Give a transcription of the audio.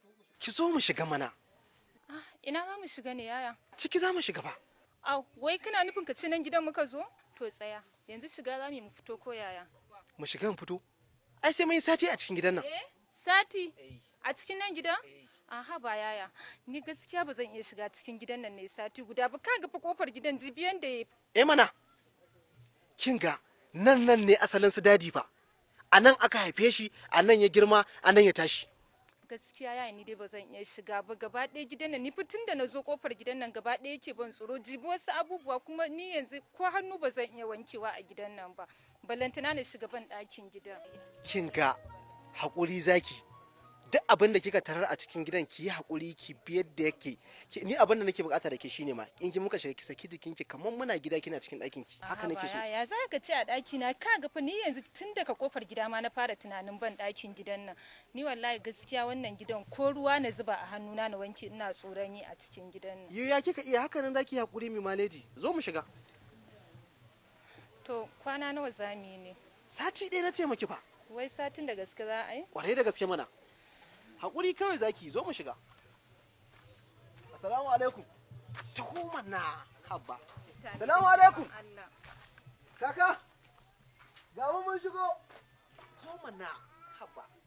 ki zo mu shiga mana Ah, ina za mu shiga ne yaya? ciki za mu shiga ba Au, wai kana nufin ka ci nan gidan muka zo? To tsaya, yanzu shiga za mu yi mu fito ko yaya? mu shiga mu fito ai sai mun yi sati a cikin gidan nan Eh, sati a cikin nan gidan? Aha ba yaya, ni gaskiya ba zan iya shiga cikin gidan nan ne sati guda ba ka ga fa kofar gidan jibiyan da ya eh mana kin ga nan nan ne asalin su dadi ba a nan aka haife shi a nan ya girma a nan ya tashi gaskiya yaya ni dai ba zan iya shiga ba gaba ɗaya gidan nan ni fitin da na zo kofar gidan nan gaba ɗaya yake ban tsoro jibi wasu abubuwa kuma ni yanzu ko hannu ba zan iya wankewa a gidan nan ba balantana na shiga ban ɗakin gidan kin ga haƙuri zaki duk abin da kika tarar a cikin gidan ki yi haƙuri ki bi yadda yake Ki- ni abin da nake bukata da ke shine ma in ki muka shiga ki saki jikinki kamar muna gida kina cikin ɗakin ki haka nake so ya za ka ce a ɗaki na ka ga fa ni yanzu tun daga kofar gida ma na fara tunanin ban ɗakin gidan nan ni wallahi gaskiya wannan gidan ko ruwa na zuba a hannuna na wanke ina tsoron yi a cikin gidan nan Yo ya kika iya haka nan zaki yi haƙuri mai maleji zo mu shiga to kwana nawa za mu yi ne sati ɗaya na ce maki fa wai satin da gaske za a yi kwarai da gaske mana haƙuri kawai zaki zo mu shiga assalamu alaikum taho mana habba Salamu alaikum. Allah kaka ga mu mun shigo zo mana habba